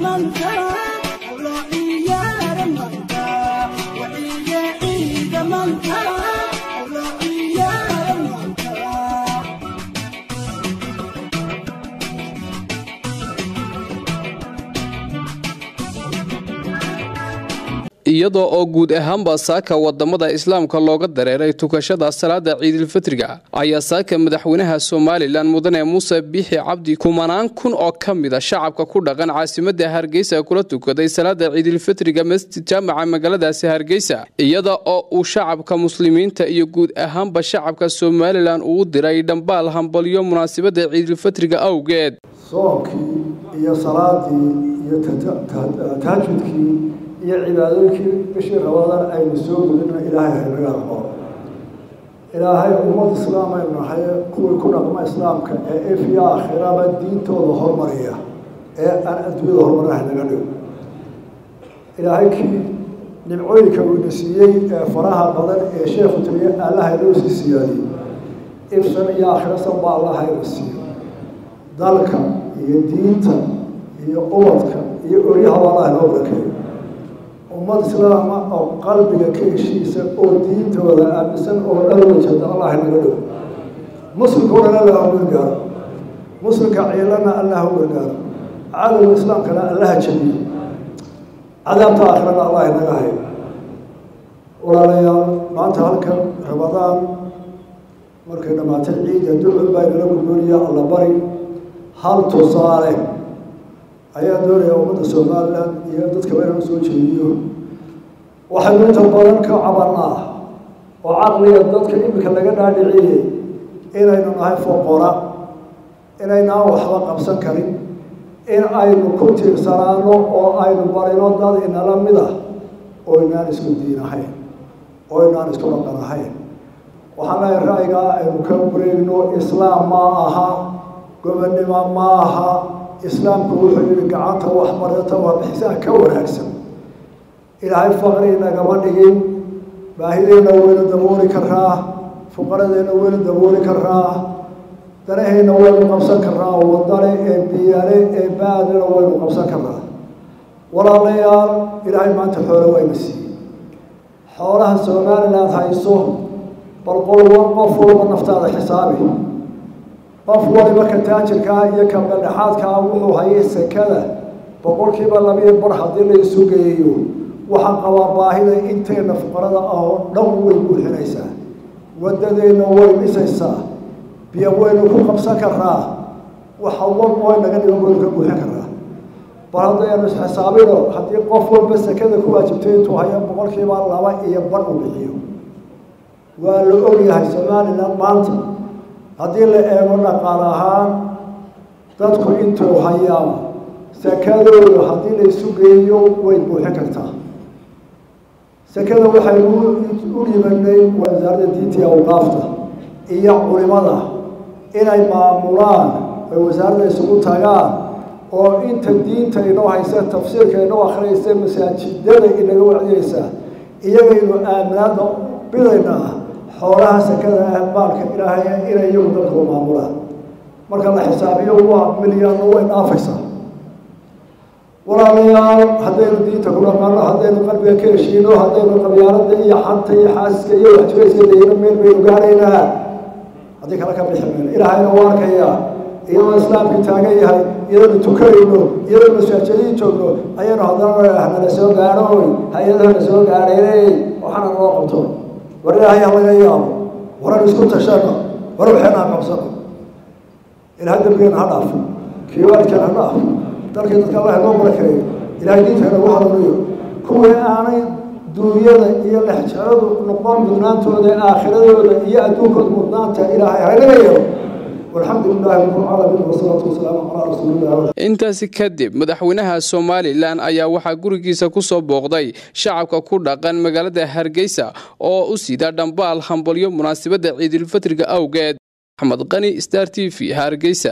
manka Allah iya manka wa iya ida manka Allah iya manka iyadoo oo guud ahaanba saaka wadamada islaamka looga dareeray tukashada salaada ciidilfitriga ayaa saaka madaxweynaha somalilan mudane muuse biixi cabdi kumanaan kun oo ka mida shacabka ku dhaqan caasimada hargeysa kula tukaday salaada ciidilfitriga masjid jaamaca magaaladaasi hargeysa iyada oo uu shacabka muslimiinta iyo guud ahaanba shacabka somalilan uu diray dhambaal hambalyo munaasabada ciidilfitriga awgeed soonkii iyo salaadii iyo tahajudkii iyo cibaadooyinkii bishii rabadaan aynu soo gudina ilaahay haynaga aqoon ilaahay ummad islaam aynu nahay kuwii ku dhaqma islaamka ee ifya aakhiraba diintooda hormariya ee aan adduunyada horumarna haynaga dhigo ilaahay kii nimcooyinka uuna siiyey ee faraha badan ee sheekhu taliye allaha inoo sii siyaadiyey ifsan iyo aakhirasan baa allah hayna siiyo dalka iyo diinta iyo ubadka iyo oryahaba allah inoo barakeeyo ummad islaama oo qalbiga ka heshiisa oo diintooda aaminsan oo dhan wajada allah inaga dhigo muslimka o dhan allah u gargaaro muslimka ciilana allah u gargaaro cadowga islaamkana allaha jabiyo cadaabta aakhirana allah inaga hayo walaalayaal maanta halkan ramadaan markay dhammaatay ciida ducun baa inala gudboonaya alla bari hal tusaale ayaa doonaya ummadda somalilan iyo dadkaba inaan usoo jeediyo waxaynu inta badan ka cabanaa oo caqliga dadka iminka laga dhaadhiciyey inaynu nahay foqora inaynaan waxba qabsan karin in aynu ku tiirsanaano oo aynu barino dad inala mid ah oo inaan isku diin ahayn oo inaan isku dhaqan ahayn waxaan lehay ra'yigaa aynu ka wareegno islaam ma aha gobonnimo ma aha islaamku wuxuu yihi gacanta waxbarata waa bixisaha ka wanaagsan ilaahay faqri nagama dhigin baahideenna waynu dabooli karaa fuqaradeenna waynu dabooli karaa danaheenna waynu qabsan karaa wadane ee biyale ee baadana waynu qabsan karaa walaalayaal ilaahay maanta xoole wayna siiyey xoolaha somaliland hayso bal qolwa qof walba naftaada xisaabi qof waliba ka taajirkaa iyo ka baldhexaadkaa wuxuu hayay sekada boqolkiiba labiyo bar haddii la isu geeyo waxaan qabaa baahida inteena fuqarada ah oo dhan way buuxinaysaa wadadeenna way dhisaysaa biyo waynu ku qabsan karaa waxa wal oo naga dhigan waynu ka buuxin karaa bal haddaynu isxisaabino haddii qof walba sekada ku waajibtay intuu hayo boqolkiiba laba iyo bar u bixiyo waa la ogyahay somaliland maanta haddii la eego dhaqaal ahaan dadku intuu hayaa sekadooda haddii la isu geeyo way buuxin kartaa sekada waxaynu u dhibanay wasaaradda diinta iyo awqaafta iyo culimada inay maamulaan ay wasaaradda isugu tagaan oo inta diinta inoo haysa tafsiirka inoo akhriyaysa masaajidada inaga wacdiyeysa iyagaynu aaminaada bidaynaa xoolaha sekada ah maalka ilaahay inay iyagu dadku maamulaan marka la xisaabiyo waa milyaanno way dhaafaysaa walaalayaal haddaynu diinta ku dhaqano haddaynu qalbiga ka heshiino haddaynu qabyaalada iyo xanta iyo xaasiska iyo waxjirayska dayno meel baynu gaaraynaa haddii kale ka bixi mayno ilaahayna u arkaya iyadoo islaamkii taagan yahay iyadoonu tukanayno iyadoonu masaajadiin joogno ayaynu haddana nala soo gaadhoy hay-adaha na soo gaadhaynay waxaana naloo qabto war ilaahay ha laga yaabo waran isku tashano war waxeena ha qabsano ilahay dambigeena ha dhaafo kiiwaadkeena ha dhaafo dalkii dadka allah inoo barakeeyo ilahay diinteena ugu hanuuniyo kuwii aanay duunyada iyo lexjaradu noqon mudnaantooda aakhiradooda iyo adduunkooda mudnaanta ilaahay haynaga yeelo والحمد لله رب العالمين والصلاة والسلام على رسول الله intaasi kadib madaxweynaha somalilan ayaa waxaa gurigiisa ku soo booqday shacabka ku dhaqan magaalada hargeysa oo u sida dhambaal hambalyo munaasabadda ciidulfitriga awgeed axmed qani star t v hargeysa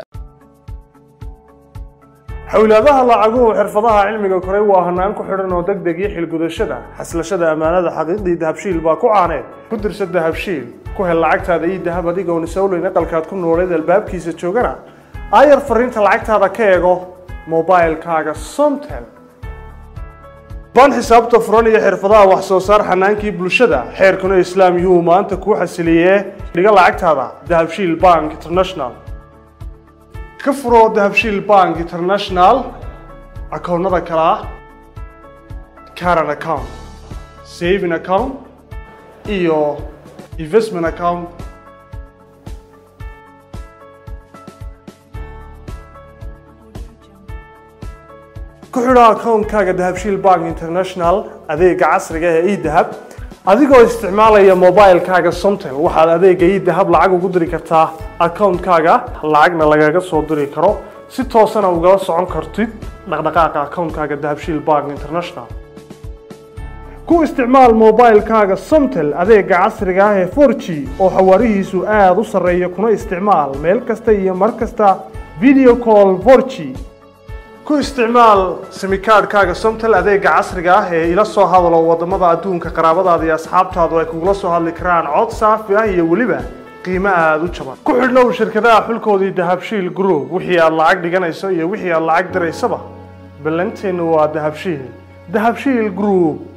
xowlaadaha lacaguhu xirfadaha cilmiga koray waa hanaan ku xidhan oo degdeg iyo xilgudashada xaslashada ammaanada xaqiiqdii dahabshiil baa ku caaneed ku dirsa dahabshiil ku hel lacagtaada iyo dahab adigoon isowleyn aqalkaad ku nooleed albaabkiisa joogana aayar fariinta lacagtaada ka eego mobilkaaga somtel ban xisaabta furan iyo xirfadaha wax soo saar xanaankii bulshada xeerkuna islaam yuu maanta kuu xasiliyee dhiga lacagtaada dahabshiil bank international ka furo dahabshiil bank international akoonnada kale ah caran account saving account iyo investment account ku xidho akoonkaaga dahabshiil bank international adeega casriga ee edahab adigoo isticmaalaya mobilkaaga somtel waxaad adeega edahab lacag ugu diri kartaa akoonkaaga lacagna lagaga soo diri karo si toosana ugala socon kartid dhaqdhaqaaqa akoonkaaga dahabshiil bank international ku isticmaal mobilkaaga somtel adeega casriga ah ee 4g oo xawaarihiisu aada u sarreeya kuna isticmaal meel kasta iyo mar kasta video call 4g ku isticmaal simikaadhkaaga somtel adeega casriga ah ee ila soo hadalo wadamada adduunka qaraabadaada iyo asxaabtaadu ay kugula soo hadli karaan cod saafi ah iyo weliba qiimo aada u jaban ku xidhnow shirkadaha xulkoodii dahabshiil group wixii aad lacag dhiganayso iyo wixii aad lacag diraysaba ballanteennu waa dahabshiil dahabshiil group